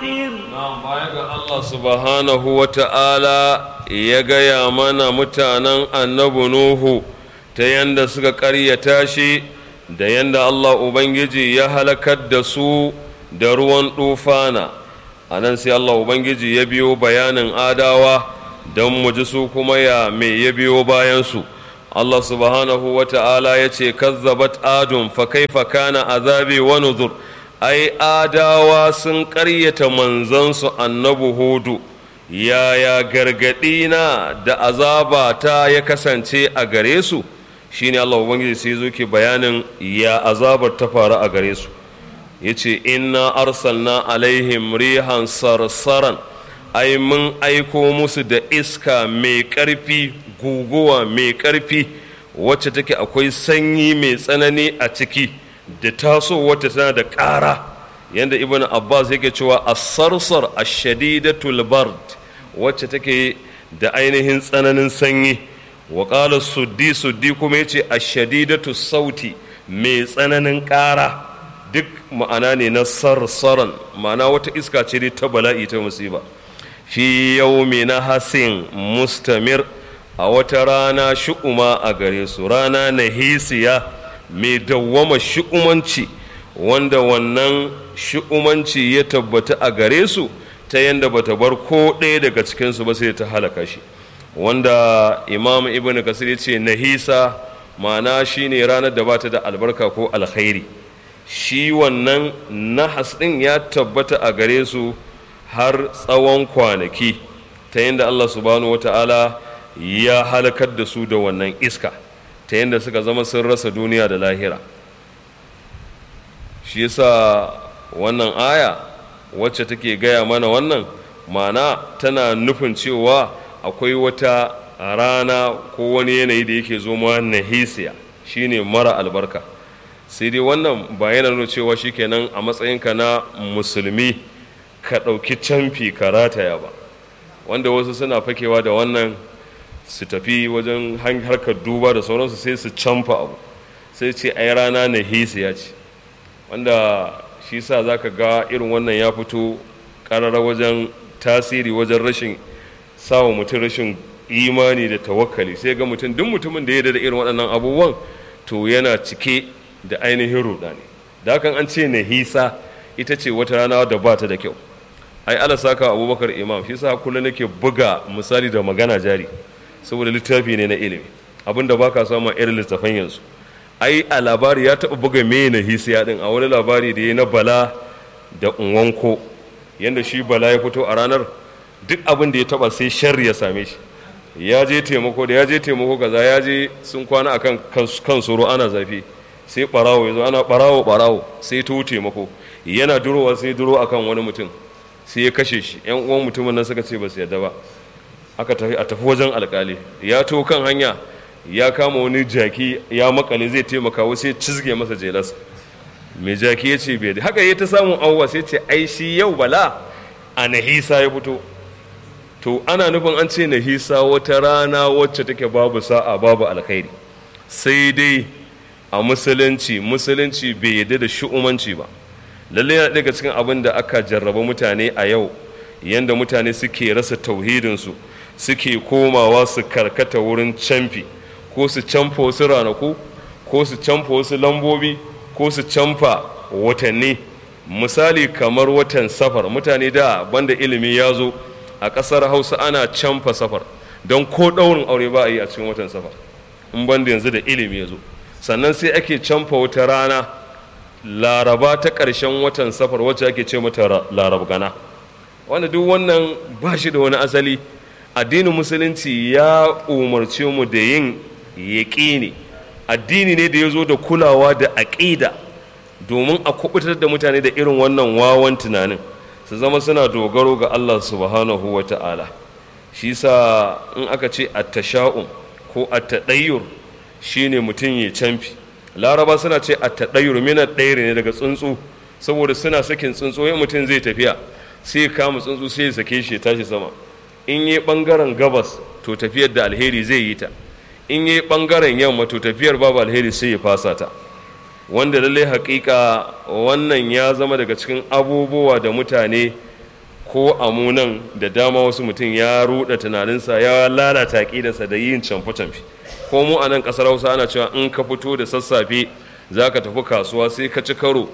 فقير na baya ga Allah subhanahu wa ta'ala ya gaya mana mutanen annabi Nuhu ta yanda suka ƙaryata shi da yanda Allah Ubangiji ya halakar da su da ruwan ɗufana a nan sai Allah Ubangiji ya biyo bayanin adawa don mu ji su kuma ya me ya biyo bayansu Allah subhanahu wa ta'ala ya ce kazzabat adun fa kaifa kana azabi wa nuzur ai adawa sun ƙaryata manzansu annabi hudu yaya gargaɗi na da azaba ta ya kasance a gare su shine Allah ubangiji sai zo ke bayanin ya azabar ta faru a gare su yace inna arsalna alaihim rihan sarsaran ai mun aiko musu da iska mai ƙarfi guguwa mai ƙarfi wacce take akwai sanyi mai tsanani a ciki da taso wata tana da ƙara yadda ibn abbas yake cewa a sarsar a shadidatul bard wacce take da ainihin tsananin sanyi wa ƙala suddi suddi kuma yace a shadidatu sauti mai tsananin ƙara duk ma'ana ne na sarsaran ma'ana wata iska ce dai ta bala'i ta musiba fi yaumi na hasin mustamir a wata rana shu'uma a gare su rana na hisiya mai dawwama shu'umanci wanda wannan shu'umanci ya tabbata a gare su ta yadda bata bar ko ɗaya daga cikinsu ba sai ta halaka shi wanda imam ibn kasir ya ce nahisa ma'ana shine ranar da bata da albarka ko alkhairi shi wannan nahas ɗin ya tabbata a gare su har tsawon kwanaki ta yadda allah subhanahu wa ta'ala ya halakar da su da wannan iska ta yadda suka zama sun rasa duniya da lahira shi yasa wannan aya wacce take gaya mana wannan mana tana nufin cewa akwai wata rana ko wani yanayi da yake zo ma nahisiya shine mara albarka sai dai wannan ba yana nuna cewa shikenan a matsayinka na musulmi ka ɗauki camfi ka rataya ba wanda wasu suna fakewa da wannan su tafi wajen harkar duba da sauransu sai su camfa abu sai ce ai rana na hisiya ce wanda shi sa za ka ga irin wannan ya fito ƙarara wajen tasiri wajen rashin sawa mutum rashin imani da tawakkali sai ga mutum duk mutumin da ya da irin waɗannan abubuwan to yana cike da ainihin rudani da hakan an ce na hisa ita ce wata rana da ba ta da kyau ai ala saka abubakar imam shi sa kullum nake buga misali da magana jari saboda littafi ne na ilimi abinda baka samu irin littafan yanzu ai a labari ya taɓa buga me na hisiya din a wani labari da ya na bala da unwanko yadda shi bala ya fito a ranar duk abin da ya taɓa sai sharri ya same shi ya je taimako da ya je taimako kaza ya je sun kwana akan kan soro ana zafi sai barawo ya zo ana barawo barawo sai to taimako yana durowa sai duro akan wani mutum sai ya kashe shi yan uwan mutumin nan suka ce ba su yadda ba aka tafi a tafi wajen alkali ya to kan hanya ya kama wani jaki ya makale zai taimaka wasu ya cizge masa jelas mai jaki ya ce bai haka ya ta samun auwa sai ce ai shi yau bala a nahisa ya fito to ana nufin an ce nahisa wata rana wacce take babu sa'a babu alkhairi sai dai a musulunci musulunci bai yadda da shu'umanci ba lallai yana daga cikin abin da aka jarraba mutane a yau yanda mutane suke rasa tauhidinsu suke komawa su karkata wurin camfi ko su camfa wasu ranaku ko su camfa wasu lambobi ko su camfa watanni misali kamar watan safar mutane da banda ilimi ya zo a ƙasar hausa ana camfa safar don ko ɗaurin aure ba a yi a cikin watan safar in banda yanzu da ilimi ya zo sannan sai ake camfa wata rana laraba ta ƙarshen watan safar wacce ake ce mata larab gana wanda duk wannan ba shi da wani asali addinin musulunci ya umarce mu da yin yaƙini addini ne da ya zo da kulawa da aƙida domin a kubutar da mutane da irin wannan wawan tunanin su zama suna dogaro ga Allah subhanahu wa ta'ala shi sa in aka ce attasha'um ko attadayyur shine mutum ya camfi laraba suna ce attadayyur mina ɗaya ne daga tsuntsu saboda suna sakin tsuntsu yin mutum zai tafiya sai kama tsuntsu sai ya sake shi ya tashi sama in yi ɓangaren gabas to tafiyar da alheri zai yi ta in yi ɓangaren yamma to tafiyar babu alheri sai ya fasa ta wanda lallai haƙiƙa wannan ya zama daga cikin abubuwa da mutane ko amunan da dama wasu mutum ya ruɗa tunaninsa ya lalata ƙidarsa da yin camfe-camfe ko mu a nan ƙasar hausa ana cewa in ka fito da sassafe za ka tafi kasuwa sai ka ci karo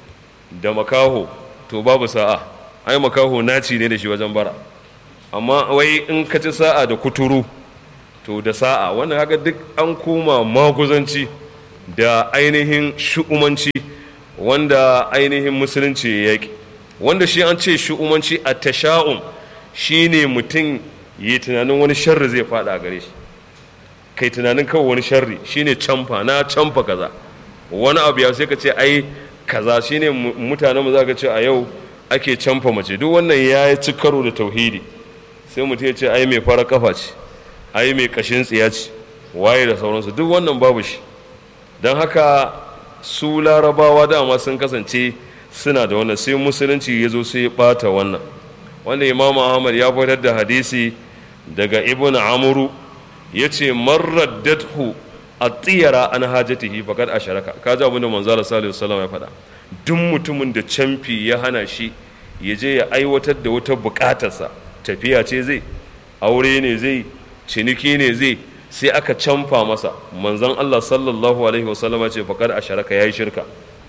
da makaho to babu sa'a ai makaho naci ne da shi wajen bara amma wai in ka ci sa'a da kuturu to da sa'a wannan haka duk an koma maguzanci da ainihin shu'umanci wanda ainihin musulunci ya yaƙi wanda shi an ce shu'umanci a tasha'um shi ne mutum yi tunanin wani sharri zai faɗa a gare shi kai tunanin kawai wani sharri shi ne camfa na camfa kaza wani abu ya sai ka ce ai kaza shi ne mutanen mu za ka ce a yau ake camfa mace duk wannan ya ci karo da tauhidi sai mutum ya ce ai mai fara kafa ce ai mai kashin tsiya ce waye da sauransu duk wannan babu shi don haka su larabawa dama sun kasance suna da wannan sai musulunci ya zo sai ya bata wannan wanda imam ahmad ya fitar da hadisi daga ibn amuru ya ce marraddathu a tsiyara an hajatihi fakat a sharaka ka ji abin da manzala salihu salam ya faɗa duk mutumin da camfi ya hana shi ya je ya aiwatar da wata buƙatarsa tafiya ce zai aure ne zai ciniki ne zai sai aka camfa masa manzon Allah sallallahu alaihi wasallama ce faƙar a sharaka ya yi shirka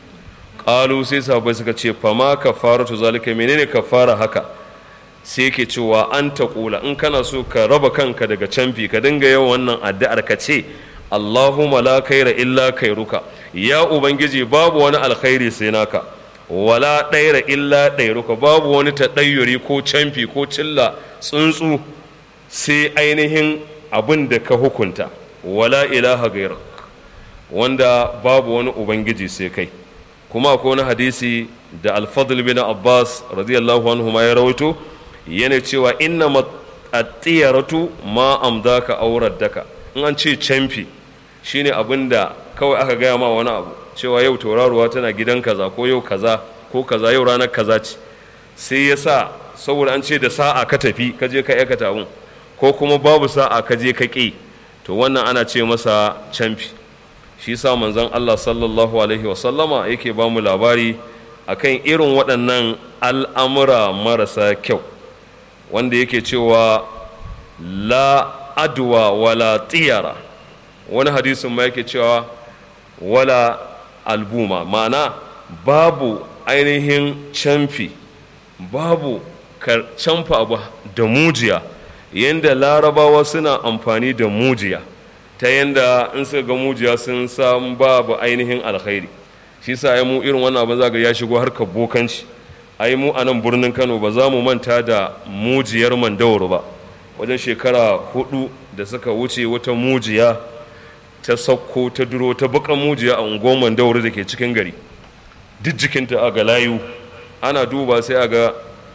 ƙalu sai sahabbai suka ce fama kafaratu zalika menene kafara haka sai ke cewa an ta ƙula in kana so ka raba kanka daga camfi ka dinga yawan wannan addu'ar ka ce Allahumma la kaira illa kairuka ya ubangiji babu wani alkhairi sai naka wala ɗaira illa ɗairuka babu wani taɗayyuri ko camfi ko cilla tsuntsu sai ainihin abin da ka hukunta wala ilaha gairak wanda babu wani ubangiji sai kai kuma akwai wani hadisi da alfadl bin abbas radiyallahu anhu ma ya rawaito yana cewa inna at-tiyaratu ma amdaka aurar daka in an ce camfi shine abin da kawai aka gaya ma wani abu cewa yau tauraruwa tana gidan kaza ko yau kaza ko kaza yau ranar kaza ce sai ya sa saboda an ce da sa'a ka tafi ka je ka aikata abun ko kuma babu sa'a ka je ka ƙi to wannan ana ce masa camfi shi sa manzon Allah sallallahu alaihi wasallama yake ba mu labari akan irin waɗannan al'amura marasa kyau wanda yake cewa la adwa wala tiyara wani hadisin ma yake cewa wala albuma ma'ana babu ainihin camfi babu camfa abu da mujiya yadda larabawa suna amfani da mujiya ta yadda in suka ga mujiya sun san babu ainihin alkhairi shi sa ai mu irin wannan abin zaga ya shigo harkar bokanci ai mu a nan birnin kano ba za mu manta da mujiyar mandawar ba wajen shekara hudu da suka wuce wata mujiya ta sauko ta duro ta bukan mujiya a unguwar mandawar da ke cikin gari duk jikinta a ga layu ana duba sai a ga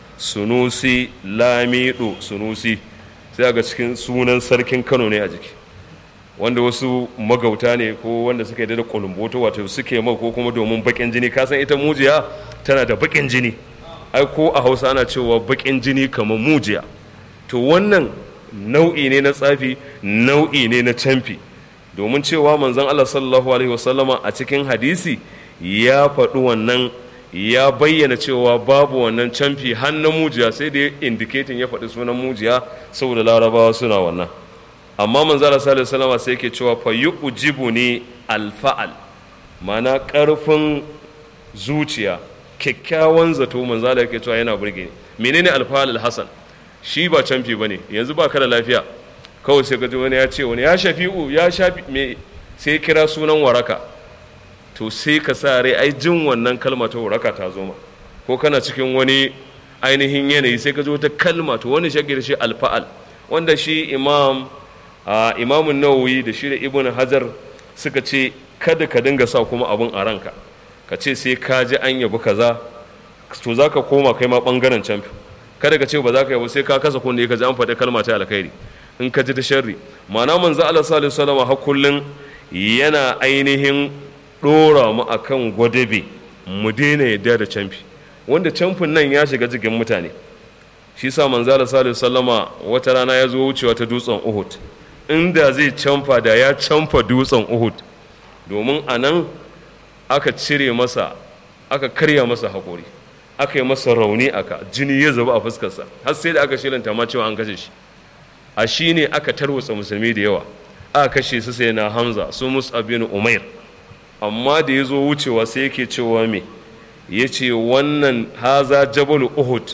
sunusi lamido sunusi sai a ga cikin sunan sarkin kano ne a jiki wanda wasu magauta ne ko wanda suka yi da kulumboto wato suke mai ko kuma domin bakin jini kasan ita mujiya tana da bakin jini ai ko a hausa ana cewa bakin jini kamar mujiya to wannan nau'i ne na tsafi nau'i ne na camfi domin cewa manzon Allah sallallahu alaihi wasallama a cikin hadisi ya faɗi wannan ya bayyana cewa babu wannan camfi har na mujiya sai da indiketin ya faɗi sunan mujiya saboda larabawa suna wannan amma manzon Allah sallallahu alaihi wasallama sai yake cewa fa yujibu ni alfa'al mana ƙarfin zuciya kyakkyawan zato manzon Allah yake cewa yana burge ni menene alfa'al alhasan shi ba camfi bane yanzu ba ka da lafiya kawai sai gaji wani ya ce wani ya shafi'u ya shafi me sai kira sunan waraka to sai ka sa rai ai jin wannan kalma ta waraka ta zo ma ko kana cikin wani ainihin yanayi sai ka zo ta kalma to wani shagir shi alfa'al wanda shi imam a imamun nawawi da shi da ibn hajar suka ce kada ka dinga sa kuma abun a ranka ka ce sai ka ji an yabi kaza to za ka koma kai ma bangaren camfi kada ka ce ba za ka yabo sai ka kasa kunne ka ji an faɗi kalma ta alkhairi in ka ji ta sharri ma'ana manzo Allah sallallahu alaihi wasallam har kullun yana ainihin dora mu akan gwadabe mu daina yadda da camfi wanda camfin nan ya shiga jikin mutane shi sa manzo Allah sallallahu alaihi wasallama wata rana ya zo wucewa ta dutsen Uhud inda zai camfa da ya camfa dutsen Uhud domin a nan aka cire masa aka karya masa haƙori aka yi masa rauni aka jini ya zuba a fuskarsa har sai da aka shilanta ma cewa an kashe shi a shi ne aka tarwatsa musulmi da yawa aka kashe su sai na hamza su mus'ab bin umair amma da ya zo wucewa sai yake cewa me ya ce wannan haza jabal uhud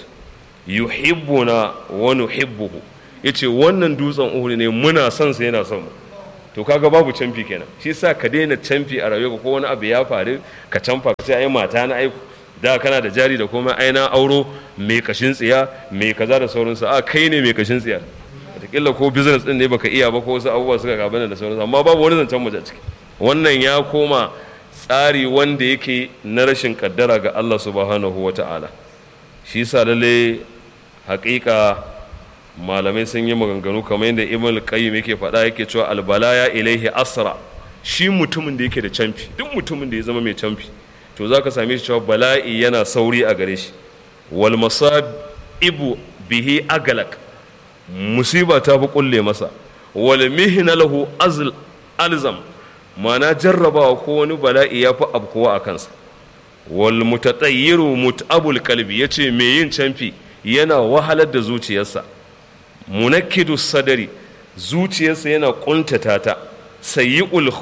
yuhibbuna wa nuhibbuhu ya ce wannan dutsen uhud ne muna son sa yana son mu to kaga babu canfi kenan shi sa ka daina canfi a rayuwa ko wani abu ya faru ka canfa ka ce ai mata na aiku da kana da jari da komai ai na auro mai kashin tsiya mai kaza da sauransu a kai ne mai kashin tsiya wataƙila ko business din ne baka iya ba ko wasu abubuwa suka gabana da sauransu amma babu wani zancen mace ciki wannan ya koma tsari wanda yake na rashin kaddara ga Allah subhanahu wa ta'ala shi sa lalle haƙiƙa malamai sun yi maganganu kamar yadda ibn qayyim yake faɗa yake cewa albalaya ilaihi asra shi mutumin da yake da camfi duk mutumin da ya zama mai camfi to za ka same shi cewa bala'i yana sauri a gare shi wal ibu bihi agalak musiba ta fi kulle masa wal mihna lahu alzam mana jarrabawa ko wani bala'i ya fi abkuwa a kansa wal mutatayyiru mut'abul kalbi yace me yin camfi yana wahalar da zuciyarsa munakkidu sadari zuciyarsa yana kuntata ta sayyi'ul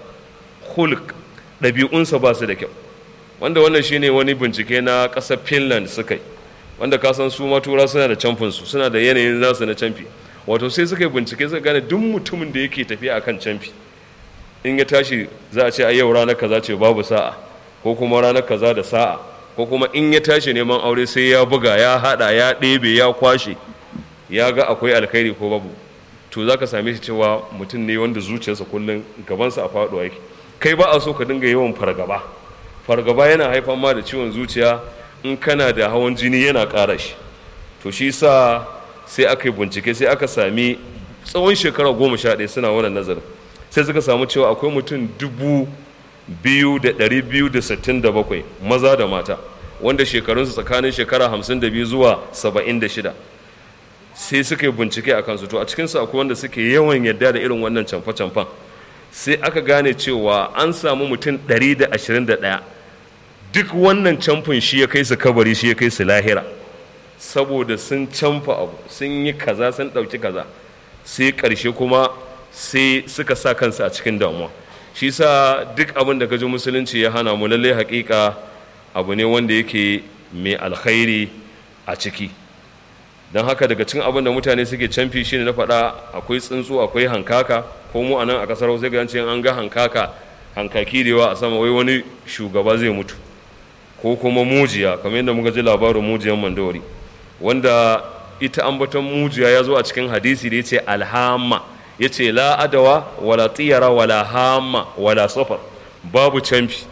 khulq ɗabi'unsa ba su da kyau wanda wannan shine wani bincike na ƙasar finland suka yi wanda ka san su matura suna da camfinsu suna da yanayin nasu na camfi wato sai suka yi bincike suka gane duk mutumin da yake tafiya akan camfi in ya tashi za a ce a yau ranar kaza ce babu sa'a ko kuma ranar kaza da sa'a ko kuma in ya tashi neman aure sai ya buga ya hada ya ɗebe ya kwashe ya ga akwai alkhairi ko babu to za ka same shi cewa mutum ne wanda zuciyarsa kullum gabansa a faɗuwa yake kai ba a so ka dinga yawan fargaba fargaba yana haifar ma da ciwon zuciya in kana da hawan jini yana ƙara shi to shi sa sai aka yi bincike sai aka sami tsawon shekara goma sha ɗaya suna wannan nazarin sai suka samu cewa akwai mutum dubu biyu da ɗari biyu da sittin da bakwai maza da mata wanda shekarunsu tsakanin shekara hamsin da biyu zuwa saba'in da shida sai suka yi bincike a kansu to a cikinsu akwai wanda suke yawan yadda da irin wannan camfe-camfen sai aka gane cewa an samu mutum ɗari da ashirin da ɗaya duk wannan camfin shi ya kai su kabari shi ya kai su lahira saboda sun camfa abu sun yi kaza sun ɗauki kaza sai ƙarshe kuma sai suka sa kansu a cikin damuwa shi sa duk abin da gaji musulunci ya hana mu lallai haƙiƙa abu ne wanda yake mai alkhairi a ciki don haka daga cikin abin da mutane suke camfi shine na faɗa akwai tsuntsu akwai hankaka ko mu a nan a ƙasar hausa ga an ga hankaka hankaki da yawa a sama wai wani shugaba zai mutu ko kuma mujiya kamar yadda muka ji labarin mujiyan mandawari wanda ita ambaton mujiya ya zo a cikin hadisi da ya ce alhama ya ce la adawa wala tiyara wala hama wala safar babu camfi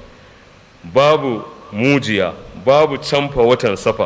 babu mujiya babu camfa watan safar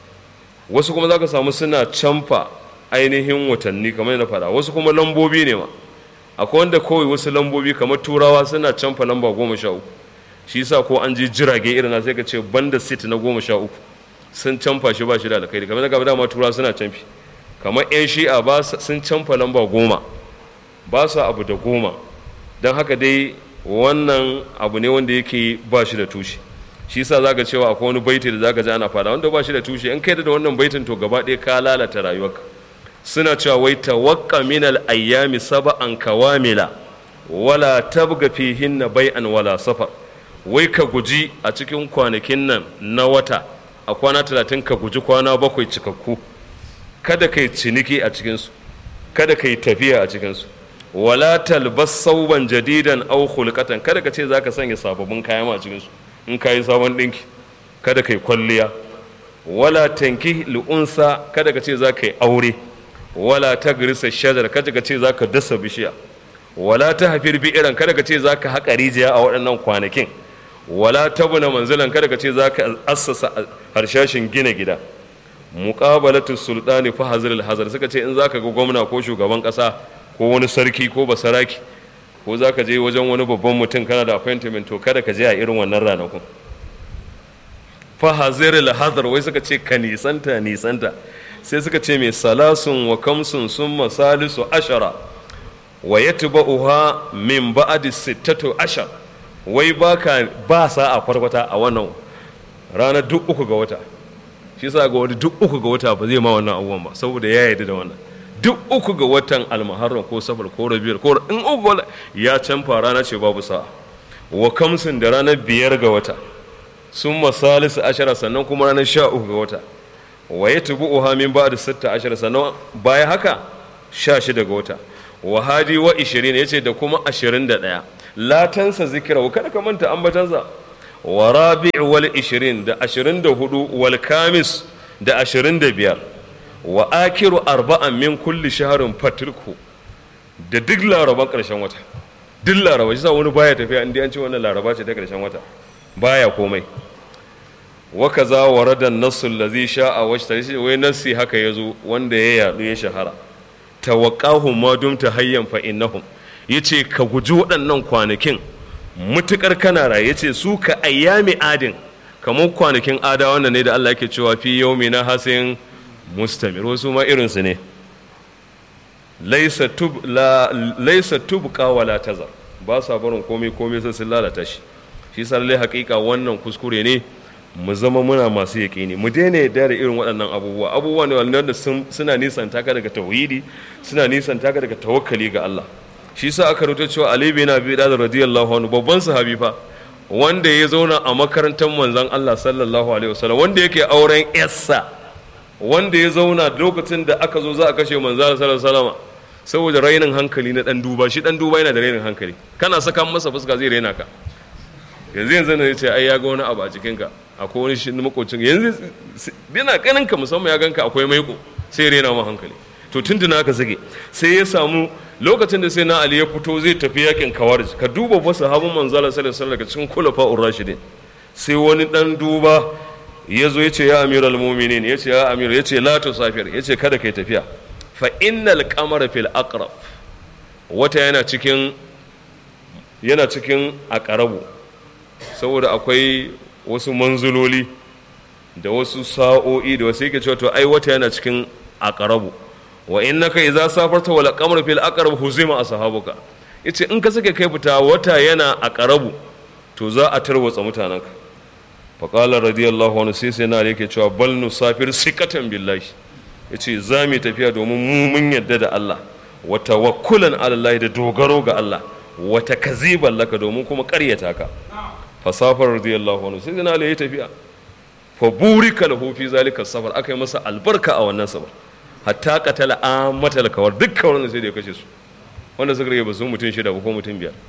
wasu kuma za ka samu suna camfa ainihin watanni kamar yana faɗa wasu kuma lambobi ne ma akwai wanda kawai wasu lambobi kamar turawa suna camfa lamba goma sha uku shi yasa ko an je jirage irin na sai ka ce banda sit na goma sha uku sun camfa shi ba shi da alkhairi kamar daga dama turawa suna camfi kamar yan shi'a ba sun camfa lamba goma ba su abu da goma don haka dai wannan abu ne wanda yake ba shi da tushe shi yasa zaka cewa akwai wani baiti da zaka ji ana fada wanda ba shi da tushe in kai da wannan baitin to gaba ɗaya ka lalata rayuwarka suna cewa wai tawakka min al ayyami sab'an kawamila wala tabga fihinna bai'an wala safar wai ka guji a cikin kwanakin nan na wata a kwana talatin ka guji kwana bakwai cikakku kada kai ciniki a cikinsu kada kai tafiya a cikinsu wala talbas sauban jadidan aw khulqatan kada ka ce zaka sanya sababbin kaya ma a cikinsu in ka yi sabon ɗinki kada ka yi kwalliya wala tanki lu'unsa kada ka ce za ka yi aure wala ta girisa shajar kada ka ce za ka dasa bishiya wala ta hafir bi'iran kada ka ce za ka haƙa rijiya a waɗannan kwanakin wala ta buna manzilan kada ka ce za ka assasa harshashin gina gida muqabalatu sultani fa hazir hazar suka ce in za ka ga gwamna ko shugaban ƙasa ko wani sarki ko basaraki ko za ka je wajen wani babban mutum kana da appointment to kada ka je a irin wannan ranakun fa haziril hazar wai suka ce ka nisanta nisanta sai suka ce mai salasun wa kamsun sun masalisu ashara wa yatba'uha min ba'di sittatu ashar wai baka ba sa a kwarkwata a wannan ranar duk uku ga wata shi sa ga wani duk uku ga wata ba zai ma wannan abubuwan ba saboda ya yarda da wannan duk uku ga watan almuharram ko safar ko rabiyar ko in uku ya canfa rana ce babu sa'a wa kamsin da ranar biyar ga wata sun masalisu ashara sannan kuma ranar sha uku ga wata wa ya tubu uha min ba da sitta ashara sannan baya haka sha shida ga wata wa hadi wa ishirin ya ce da kuma ashirin da ɗaya latansa zikira wa kada ka manta ambatansa wa rabi wal ishirin da ashirin da hudu wal kamis da ashirin da biyar wa akiru arba'an min kulli shaharin fatirku da duk laraban ƙarshen wata duk laraba shi sa wani baya tafiya inda an ce wannan laraba ce ta ƙarshen wata baya komai wa kaza warada nassul ladhi sha'a wa shi wai nassi haka yazo wanda ya yadu ya shahara tawaqqahum ma dumta hayyan fa innahum yace ka guji waɗannan kwanakin mutukar kana raye yace su ka ayyami adin kamar kwanakin ada wanda ne da Allah yake cewa fi yawmina hasin mustamir wasu ma irinsu ne laisa tub la laisa tubqa wala tazar ba sa barin komai komai sai sun lalata shi shi sa lalle hakika wannan kuskure ne mu zama muna masu yaƙini mu daina yarda da irin waɗannan abubuwa abubuwa ne wanda suna nisan taka daga tauhidi suna nisan taka daga tawakkali ga Allah shi sa aka rubuta cewa Ali bin Abi Talib radiyallahu anhu babban sahabi fa wanda ya zauna a makarantar manzon Allah sallallahu alaihi wasallam wanda yake auren yarsa wanda ya zauna lokacin da aka zo za a kashe manzon sallallahu alaihi wasallam saboda rainin hankali na dan duba shi dan duba yana da rainin hankali kana saka masa fuska zai raina ka yanzu yanzu ne ce ai ya ga wani abu a jikinka akwai wani shi makocin yanzu yana ganin ka musamman ya ganka akwai maiko sai ya raina ma hankali to tuntuna ka zage sai ya samu lokacin da sai na ali ya fito zai tafi yakin kawarij ka duba fa sahabban manzala sallallahu alaihi wasallam daga cikin khulafa'ur rashidin sai wani dan duba ya zo ya ce ya amiral muminin ya ce ya amir ya ce la tusafir ya ce kada kai tafiya fa innal qamara fil aqrab wata yana cikin yana cikin aqrabu saboda akwai wasu manzuloli da wasu sa'o'i da wasu yake cewa to ai wata yana cikin aqrabu wa innaka idza safarta wal qamara fil aqrab huzima ashabuka yace in ka sake kai fita wata yana aqrabu to za a tarwatsa mutanenka faƙalar radiyallahu anhu sai sai na yake cewa bal nusafir sikatan billahi yace za mu tafiya domin mu mun yadda da Allah wa tawakkulan ala Allah da dogaro ga Allah wa takziban laka domin kuma ƙaryata ka fasafar radiyallahu anhu sai na ya tafiya fa burika lahu fi zalika safar aka yi masa albarka a wannan safar hatta qatala amatal kawar dukkan wannan sai da ya kashe su wanda suka rage ba su mutum shida ba ko mutum biyar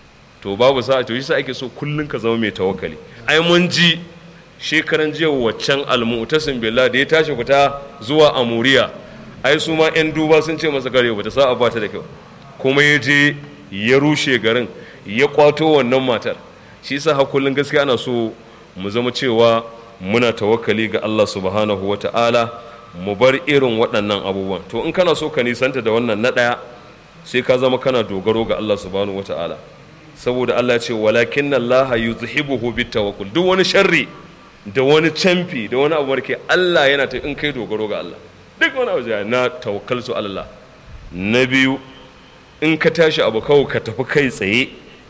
to babu sa'a to yasa ake so kullun ka zama mai tawakkali ai mun ji shekaran jiya waccan almu'tasim billah da ya tashi fita zuwa amuriya ai su ma yan duba sun ce masa gare bata sa'a ba ta da kyau kuma ya je ya rushe garin ya kwato wannan matar shi yasa ha kullun gaskiya ana so mu zama cewa muna tawakkali ga Allah subhanahu wata'ala mu bar irin waɗannan abubuwan to in kana so ka nisanta da wannan na ɗaya sai ka zama kana dogaro ga Allah subhanahu wata'ala saboda Allah ce walakin Allah yuzhibuhu bitawakkul duk wani sharri da wani camfi da wani abu marke Allah yana ta in kai dogaro ga Allah duk wani abu na tawakkaltu Allah na biyu in ka tashi abu kawai ka tafi kai tsaye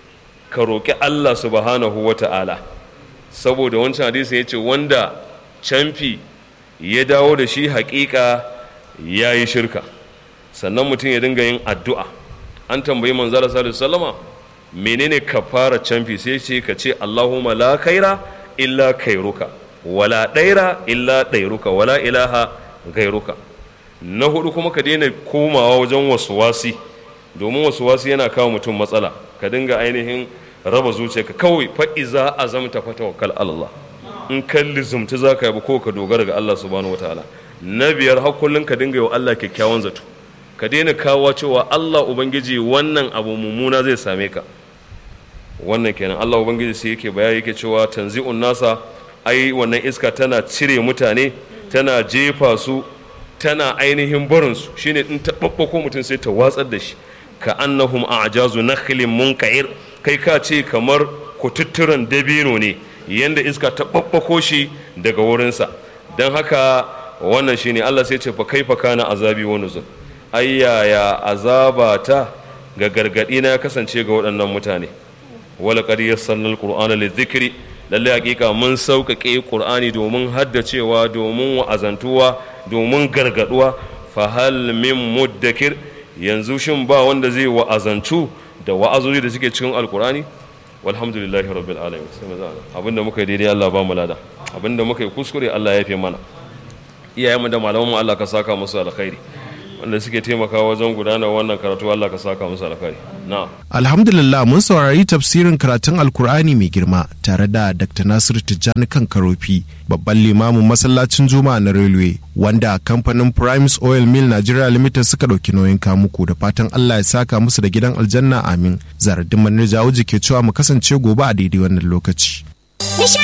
ka roƙi Allah subhanahu wata'ala saboda wancan hadisi ya ce wanda camfi ya dawo da shi haƙiƙa ya yi shirka sannan mutum ya dinga yin addu'a an tambayi manzala sallallahu alaihi wasallama menene ka fara canfi sai ce ka ce Allahumma la khaira illa khairuka wala daira illa dairuka wala ilaha gairuka na hudu kuma ka daina komawa wajen wasuwasi domin wasuwasi yana kawo mutum matsala ka dinga ainihin raba zuciyarka kawai fa iza azamta fa tawakkal Allah in ka lizumta zaka yi ko ka dogara ga Allah subhanahu wataala na biyar har kullun ka dinga yi wa Allah kyakkyawan zato ka daina kawo cewa Allah ubangiji wannan abu mummuna zai same ka wannan kenan Allah ubangiji sai yake bayani yake cewa tanzi'un nasa ai wannan iska tana cire mutane tana jefa su tana ainihin barin su shine in ta babbako mutum sai ta watsar da shi ka annahum a'jazu nakhlin munqa'ir kai ka ce kamar kututturan dabino ne yanda iska ta babbako shi daga wurinsa don haka wannan shine Allah sai ce fa kaifa kana azabi wa nuzul ayyaya azabata ga gargadi na ya kasance ga waɗannan mutane wala qad yassarna alqur'ana lidhikri lalle hakika mun sauƙaƙe qur'ani domin haddacewa domin wa'azantuwa domin gargaduwa fa hal min muddakir yanzu shin ba wanda zai wa'azantu da wa'azoji da suke cikin alqur'ani walhamdulillahi rabbil alamin sai mu zana abinda muka yi daidai Allah ba mu lada abinda muka yi kuskure Allah ya fi mana iyayenmu da malamanmu Allah ka saka musu alkhairi wanda suke taimakawa wajen gudanar wannan karatu Allah ka saka musu alkhairi na'am Alhamdulillah mun saurari tafsirin karatun Alkur'ani mai girma tare da Dr. Nasir Tijjani kan Karofi babban limamin masallacin Juma'a na Railway wanda kamfanin Primes Oil Mill Nigeria Limited suka ɗauki nauyin kamuku da fatan Allah ya saka musu da gidan aljanna amin. Zaradin Manir Jawuji ke cewa mu kasance gobe a daidai wannan lokaci.